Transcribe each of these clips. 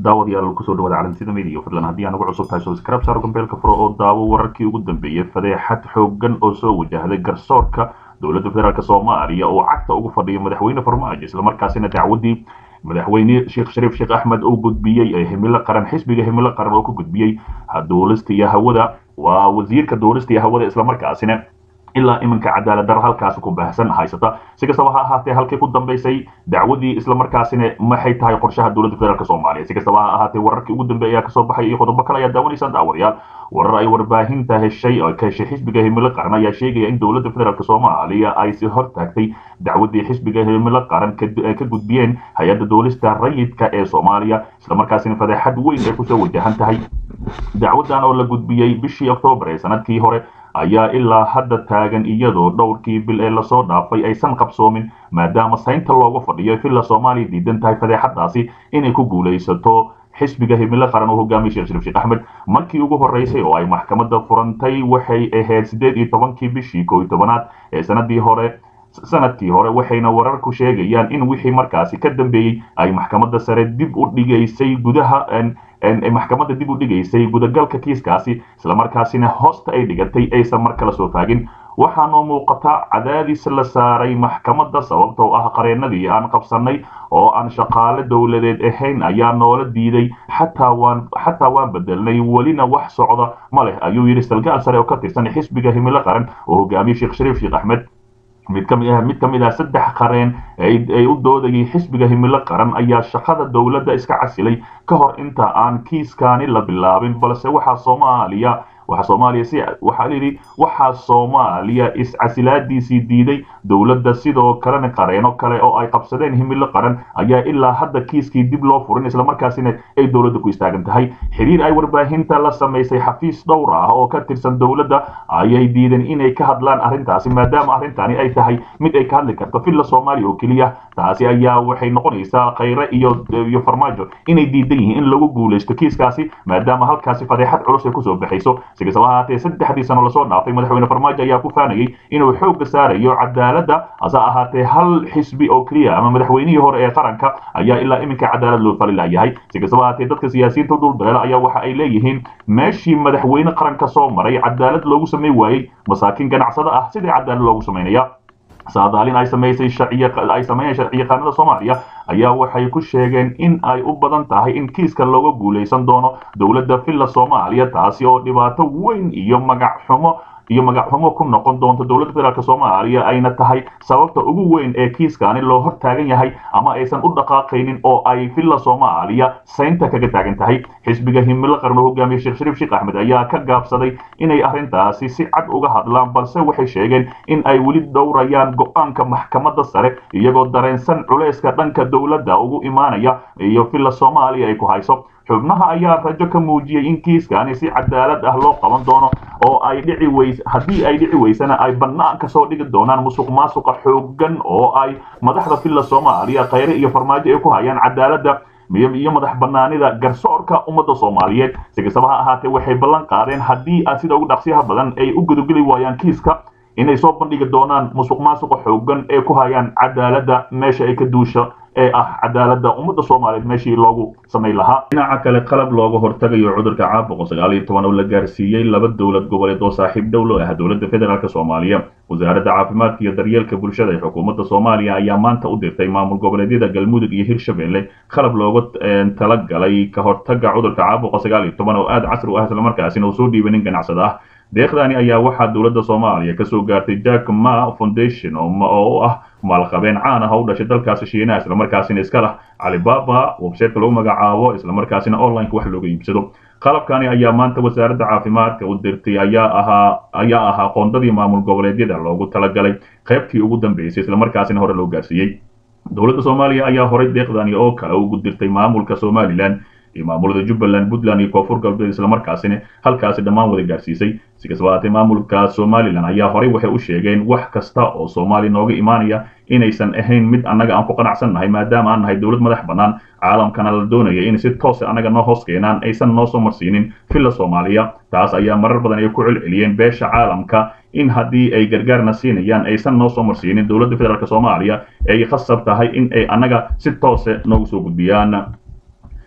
daawadayaal kusoo dhawaada calansida media fadlan haddii aan ugu cusub tahay subscribe saaro gambeelka furo oo daawo wararkii ugu dambeeyay fadeexad xooggan oo soo wajahday garsoorka dowladda federaalk soomaaliya oo cagta ugu fadhiya madaxweyne farmaajo islamarkaasina dacwadii madaxweyne sheekh shariif sheekh axmed uu gudbiyey ee himilo qaran xisbiga himilo qaran oo ku gudbiyey duulista iyo hawada waa wasiirka duulista iyo hawada islamarkaasina ilaa iminka cadaalad daro halkaasi ku baahsan haysata si kastaba ha ahaatee halkii ku dambaysay dacwadii islamarkaasina maxay tahay qorshaha dowladda federaalk soomaaliya si kastaba ha ahaatee wararkii ugu dambeeya ayaa kasoo baxay iyo qodobo kale ayaa daawanaysaan daawadayaal warar ay warbaahinta heshay oo ka heshay xisbiga himilo qaran ayaa sheegaya in dowladda federaalk soomaaliya ay si hortaagtay dacwadii xisbiga himilo qaran ka gudbiyeen hay-adda duulista rayidka ee soomaaliya islamarkaasina fadeexad weyn ay kusoo wajahan tahay dacwadan oo la gudbiyey bishii oktoobar ee sanadkii hore ayaa ilaa hadda taagan iyadoo dhowrkii bil ee lasoo dhaafay aysan qabsoomin maadaama saynta looga fadhiyo villa soomaaliya diidan tahay fadeexadaasi inay ku guulaysato xisbiga himilo qaran oo hogaamiya sheekh shariif sheekh axmed markii ugu horreysay oo ay maxkamadda furantay waxay ahayd siddeed iyo tobankii bishii koo iyo tobanaad ee sanadii hore sanadkii hore waxayna wararku sheegayaan in wixii markaasi ka dambeeyey ay maxkamadda sare dib u dhigaysay gudaha maxkamadda dib u dhigaysay gudagalka kiiskaasi islamarkaasina hoosta ay dhigatay aysan mar kala soo faagin waxaa noo muuqata cadaadis la saaray maxkamadda sababtoo ah qareenadii aan qabsannay oo aan shaqaale dowladeed ahayn ayaa noola diiday xataa waan xataa waan bedelnay welina wax socda ma leh ayuu yidhi salgaal sare oo ka tirsan xisbiga himilo qaran oo hogaamiye sheekh shariif sheekh axmed mid ka mid ah mid ka mid ah saddex qareen ay u doodayay xisbiga himilo qaran ayaa shaqada dowladda iska casilay ka hor inta aan kiiskaani la bilaabin balse waxaa soomaaliya waxaa soomaaliya si waxaa layidhi waxaa soomaaliya iscasilaadiisii diiday dowladda sidoo kalena qareeno kale oo ay qabsadeen himilo qaran ayaa ilaa hadda kiiskii dib loo furin islamarkaasina ay dowladda ku istaagan tahay xiriir ay warbaahinta la samaysay xafiis dhowr ah oo ka tirsan dowladda ayay diideen inay ka hadlaan arrintaasi maadaama arrintani ay tahay mid ay ka hadli karto villa soomaaliya oo keliya taasi ayaa waxay noqonaysaa khayre iyo iyo farmaajo inay diidan yihiin in lagu guulaysto kiiskaasi maadaama halkaasi fadeexad culus ay kusoo baxayso si kastaba ahaatee saddexdii sano lasoo dhaafay madaxweyne farmaajo ayaa ku faanayay inuu xoogga saarayo cadaaladda hase ahaatee hal xisbi oo keliya ama madaxweynihii hore ee qaranka ayaa ilaa iminka cadaalad loo fali layahay si kastaba ahaatee dadka siyaasiyiinta udulbeela ayaa waxa ay leeyihiin meeshii madaxweyne qaranka soo maray cadaalad loogu samayn waayey masaakiin ganacsada ah sidii cadaalad loogu samaynaya saadaalin ay samaysay ay sameeyeen sharciyaqaanada soomaaliya ayaa waxay ku sheegeen in ay u badan tahay in kiiska looga guulaysan doono dowladda villa soomaaliya taasi oo dhibaato weyn iyo magac xumo iyo magacxumo ku noqon doonto dowladda federaalk soomaaliya ayna tahay sababta ugu weyn ee kiiskaani loo hor taagan yahay ama aysan u dhaqaaqaynin oo ay villa soomaaliya saynta kaga taagan tahay xisbiga himilo qaran oo hogaamiye sheekh shariif sheekh axmed ayaa ka gaabsaday inay arrintaasi si cad uga hadlaan balse waxay sheegeen in ay weli dhowrayaan go-aanka maxkamadda sare iyagoo dareensan culayska dhanka dowladda ugu imaanaya iyo villa soomaaliya ay ku hayso xubnaha ayaa rajo ka muujiyey in kiiskaani si cadaalad ah loo qaban doono oo ay dhici weys haddii ay dhici weysana ay bannaan kasoo dhigi doonaan musuq maasuqa xooggan oo ay madaxda villa soomaaliya khayre iyo farmaajo ay ku hayaan cadaaladda iyo madax banaanida garsoorka ummadda soomaaliyeed si kastaba ha ahaatee waxay ballan qaadeen haddii sida ugu dhaqsiyaha badan ay u gudogeli waayaan kiiska inay soo bandhigi doonaan musuq maasuqa xooggan ee ku hayaan cadaaladda meesha ay ka duusha ee ah cadaaladda ummadda soomaaliyeed meeshii loogu samayn lahaa dhinaca kale qalab looga hortagayo cudurka caabuqa sagaal iyo toban oo la gaarsiiyey laba dowlad goboleed oo saaxiib dhowlo ah dowladda federaalk soomaaliya wasaaradda caafimaadka iyo daryeelka bulshada ee xukuumadda soomaaliya ayaa maanta u dirtay maamul goboleedyada galmudug iyo hirshabelle qalab looga talagalay ka hortaga cudurka caabuqa sagaal iyo toban oo aada casri u ah islamarkaasina uu soo dhiibay nin ganacsada ah deeqdaani ayaa waxaa dowladda soomaaliya kasoo gaartay jack ma foundation oo u ah maalqabeen caan ah oo u dhashay dalkaasi shiinaha islamarkaasina iska lah calibaba websiteka lagu magacaabo islamarkaasina onlineka wax looga iibsado qalabkani ayaa maanta wasaaradda caafimaadka u dirtay ayaa ahaa ayaa ahaa qoondadii maamul goboleedyada loogu talagalay qaybtii ugu dambeysay islamarkaasina hore loo gaarsiiyey dowladda soomaaliya ayaa horay deeqdani oo kale ugu dirtay maamulka somalilan iyo maamulada jubbaland puntland iyo koonfur galbeed islamarkaasina halkaasi dhammaan wada gaarsiisay si kastaba haatee maamulka somalilan ayaa horey waxay u sheegeen wax kasta oo soomaaliya nooga imaanaya inaysan ahayn mid annaga aan ku qanacsan nahay maadaama aan nahay dowlad madax bannaan caalamkana la doonaya in si toose annaga noo hoos keenaan aysan noo soo marsiinin villa soomaaliya taas ayaa marar badan ay ku celceliyeen beesha caalamka in haddii ay gargaarna siinayaan aysan noo soo marsiinin dowladda federaalk soomaaliya ay khasab tahay in ay annaga si toose noogu soo gudbiyaan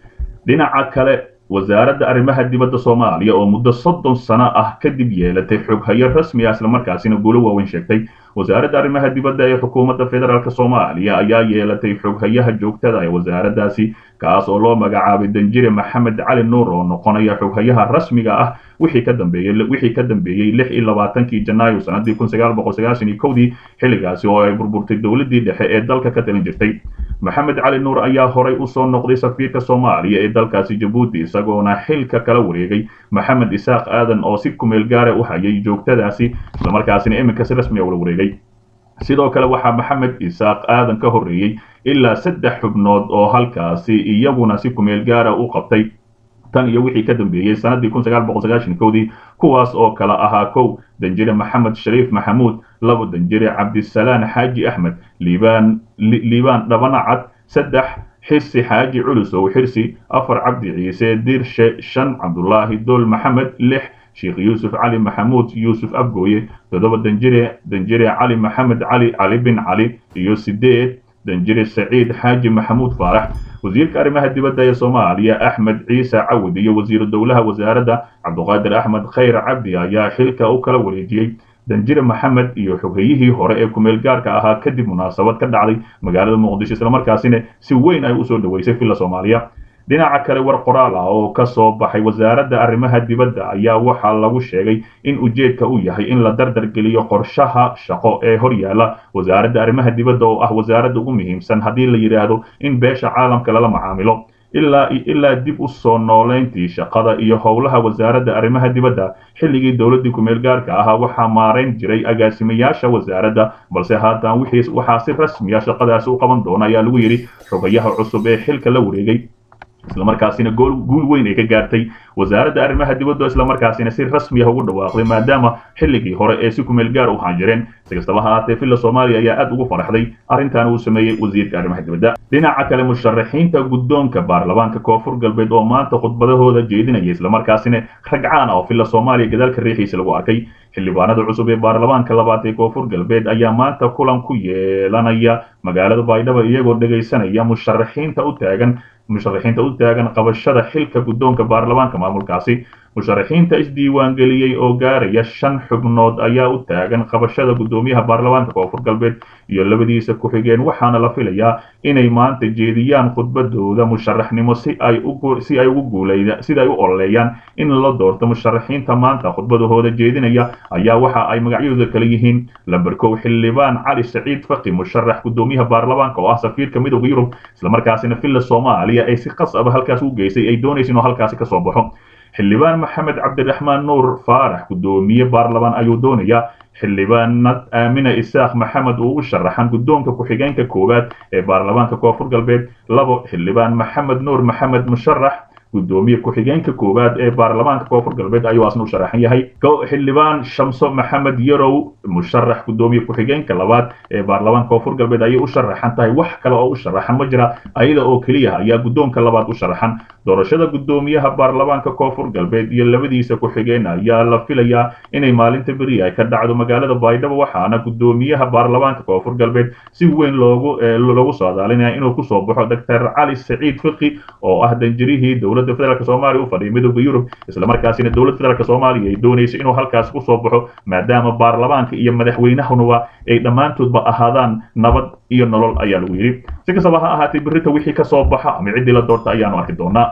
dhinaca kale wasaaradda arrimaha dibadda soomaaliya oo muddo soddon sano ah kadib yeelatay xoghayo rasmi ah islamarkaasina guulo waaweyn sheegtay wasaaradda arrimaha dibadda ee xukuumadda federaalk soomaaliya ayaa yeelatay xoghayaha joogtada ee wasaaraddaasi kaas oo loo magacaabay danjire maxamed cali nuur oo noqonaya xoghayaha rasmiga ah wixii ka dambeeyey wixii ka dambeeyey lix iyo labaatankii janaayo sanadii kun sagaal boqol sagaashan iyo kowdii xilligaasi oo ay burburtay dowladdii dhexe ee dalka ka talin jirtay maxamed cali nuur ayaa horay usoo noqday safiirka soomaaliya ee dalkaasi jabuuti isagoona xilka kala wareegay maxamed isaaq aadan oo si kumeel gaara u hayay joogtadaasi islamarkaasina iminka si rasmi a ula wareegay sidoo kale waxaa maxamed isaaq aadan ka horreeyey ilaa saddex xubnood oo halkaasi iyaguna si kumeel gaara u qabtay tan iyo wixii ka dambeeyey sanadii kun sagaal boqol sagaashan kowdii kuwaas oo kala ahaa kow danjire maxamed shariif maxamuud labo danjire cabdisalaan xaaji axmed liibaan liibaan dhabanacad saddex xirsi xaaji culusow xirsi afar cabdi ciise dirshe shan cabdulaahi dool maxamed lix sheekh yuusuf cali maxamuud yuusuf abgooye toddoba danjire danjire cali maxamed cali cali bin cali iyo sideed danjire saciid xaaji maxamuud faarax wasiirka arrimaha dibadda ee soomaaliya axmed ciise cawid iyo wasiiru dowlaha wasaaradda cabduqaadir axmed khayr cabdi ayaa xilka u kala wareejiyey danjire maxamed iyo xogeyihii hore ee kumeel gaarka ahaa kadib munaasabad ka dhacday magaalada muqdisho islamarkaasina si weyn ay usoo dhaweysay villa soomaaliya dhinaca kale war qoraal ah oo ka soo baxay wasaaradda arrimaha dibadda ayaa waxaa lagu sheegay in ujeedka uu yahay in la dardar geliyo qorshaha shaqo ee hor yaalla wasaaradda arrimaha dibadda oo ah wasaaradda ugu muhiimsan haddii la yidhaahdo in beesha caalamka lala macaamilo ilaa ilaa dib u soo nooleyntii shaqada iyo howlaha wasaaradda arrimaha dibadda xilligii dowladdii kumeel gaarka ahaa waxaa maarayn jiray agaasimayaasha wasaaradda balse haatan wixii waxaa si rasmiya shaqadaasi u qaban doona ayaa lagu yidhi xogayaha cusub ee xilka la wareegay islamarkaasina guul weyn ay ka gaartay wasaaradda arrimaha dibadda islamarkaasina si rasmi ah ugu dhawaaqday maadaama xilligii hore ee si kumeel gaar u ahaan jireen si kastaba ha ahaatee villa soomaaliya ayaa aad ugu faraxday arrintan uu sameeyey wasiirka arrimaha dibadda dhinaca kale musharaxiinta guddoonka baarlamaanka koonfur galbeed oo maanta khudbadahooda jeedinaya islamarkaasina ragcaan ah oo villa soomaaliya gadaalka riixiisa lagu arkay xildhibaanada cusub ee baarlamaanka labaad ee koonfur galbeed ayaa maanta kulan ku yeelanaya magaalada baydhabo iyagoo dhegaysanaya musharaxiinta u taagan musharaxiinta u taagan qabashada xilka guddoonka baarlamaanka maamulkaasi musharaxiinta isdiiwaangeliyey oo gaaraya shan xubnood ayaa u taagan qabashada guddoomiyaha baarlamaanka koonfur galbeed iyo labadiisa ku-xigeen waxaana la filayaa inay maanta jeediyaan khudbadooda musharaxnimo si ay si ay ugu guuleyda sida ay u ololeeyaan in la doorto musharaxiinta maanta khudbadahooda jeedinaya ayaa waxa ay magacyadooda kala yihiin lamber kow xildhibaan cali saciid faqi musharax guddoomiyaha baarlamaanka oo ah safiirka midowda yurub islamarkaasina villa soomaaliya ay si qasaba halkaas u geysay ay doonaysa inuu halkaasi kasoo baxo xildhibaan maxamed cabdiraxmaan nuur faarax guddoomiye baarlamaan ayuu doonayaa xildhibaanad aamina isaaq maxamed uu u sharaxan guddoonka ku-xigeenka koowaad ee baarlamaanka koonfur galbeed labo xildhibaan maxamed nuur maxamed musharax guddoomiye ku-xigeenka koowaad ee baarlamaanka koonfur galbeed ayuu asna u sharaxan yahay xildhibaan shamso maxamed yarow musharax guddoomiye ku-xigeenka labaad ee baarlamaanka koonfur galbeed ayay u sharaxan tahay wax kale oo u sharaxan ma jira ayada oo keliya ayaa guddoonka labaad u sharaxan doorashada guddoomiyaha baarlamaanka koonfur galbeed iyo labadiisa ku-xigeen ayaa la filayaa inay maalinta beri ay ka dhacdo magaalada baydhabo waxaana guddoomiyaha baarlamaanka koonfur galbeed si weyn loogu loogu saadaalinaya inuu kusoo baxo doctor cali saciid fiqi oo ah danjirihii dowladda federaalk soomaaliya u fadhiya midowda yurub islamarkaasina dowladda federaalk soomaaliya ay doonaysa inuu halkaas kusoo baxo maadaama baarlamaanka iyo madaxweynahunuba ay dhammaantoodba ahaadaan nabad iyo nolol ayaa lagu yidhi si kastaba ha ahaatee berrita wixii kasoo baxa ama ciddii la doorta ayaanu arki doonaa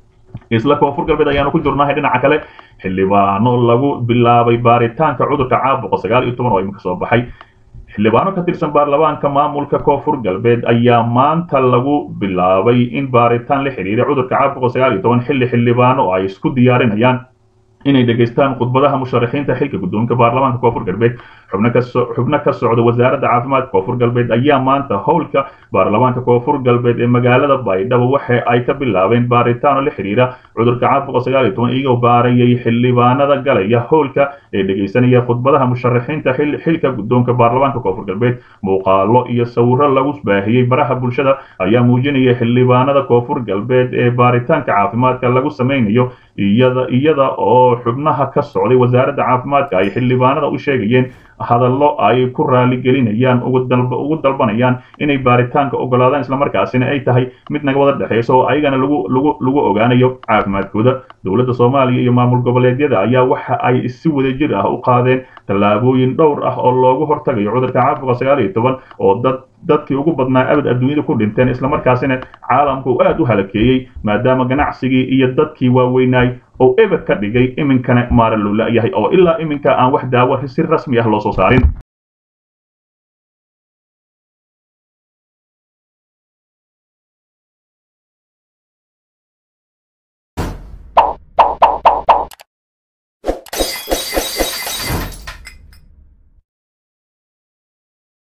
isla koonfur galbeed ayaanu ku jirnahay dhinaca kale xildhibaano lagu bilaabay baaritaanka cudurka caabuqa sagaal iyo toban oo iminka soo baxay xildhibaano ka tirsan baarlamaanka maamulka koonfur galbeed ayaa maanta lagu bilaabay in baaritaan la xidhiira cudurka caabuqa sagaal iyo toban xilli xildhibaano ay isku diyaarinayaan inay dhegaystaan khudbadaha musharaxiinta xilka guddoonka baarlamaanka koonfur galbeed xubno ka xubno ka socda wasaaradda caafimaadka koonfur galbeed ayaa maanta howlka baarlamaanka koonfur galbeed ee magaalada baydhabo waxa ay ka bilaabeen baaritaano la xidhiira cudurka caabuqa sagaal iyo toban iyagoo baarayay xildhibaanada galaya howlka ee dhegaysanaya khudbadaha musharaxiinta xilka guddoonka baarlamaanka koonfur galbeed muuqaalo iyo sawiro lagu baahiyey baraha bulshada ayaa muujinaya xildhibaanada koonfur galbeed ee baaritaanka caafimaadka lagu samaynayo iyada iyada oo oo xubnaha ka socday wasaaradda caafimaadka ay xildhibaanada u sheegayeen hadallo ay ku raaligelinayaan ugu dalbanayaan inay baaritaanka ogolaadaan islamarkaasina ay tahay mid naga wada dhexeysa oo ayagana lagu lagu lagu ogaanayo caafimaadkooda dowladda soomaaliya iyo maamul goboleedyada ayaa waxa ay si wadajir ah u qaadeen tallaabooyin dhowr ah oo loogu hortagayo cudurka caabuqa sagaal iyo toban oo dad dadkii ugu badnaa abad adduunyada ku dhinteen islamarkaasina caalamku uu aad u halakeeyey maadaama ganacsigii iyo dadkii waaweynaay oo eber ka dhigay iminkana maara loo la-yahay oo ilaa iminka aan wax daawo si rasmi ah loo soo saarin